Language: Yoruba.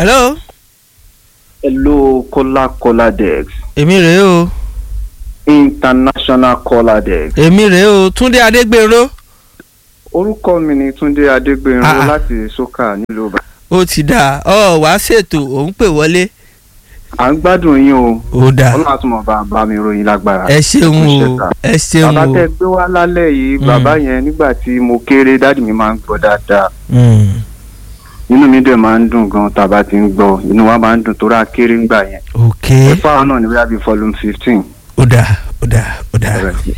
hello hello kola kola dex èmi rèé o international kola dex èmi rèé o túndé adégbèrò orúkọ mi ni túndé adégbènrún Ah, ah. láti soka nílùú ìbàdàn ó ti dà ọ wàá ṣètò òun pè wọlé à ń gbádùn yín o ó dà ọlọ́run àtúmọ̀ bá bá mi ròyìn lágbára. ẹ ṣeun Ẹ ṣé o sà. ẹ ṣeun bàbá o tẹ gbé wá lálẹ́ yìí Mm. bàbá yẹn nígbà tí mo kéré dáàdì mi máa ń gbọ́ dáadáa Mm. inú mi dẹ̀ máa ń dùn gan tá a bá ti ń gbọ́ inú wa máa ń dùn tó rà kéré ńgbà yẹn ok ẹ̀fọ́ àwọn náà ní bóyá bíi volume fifteen. ó dà ó dà ó dà.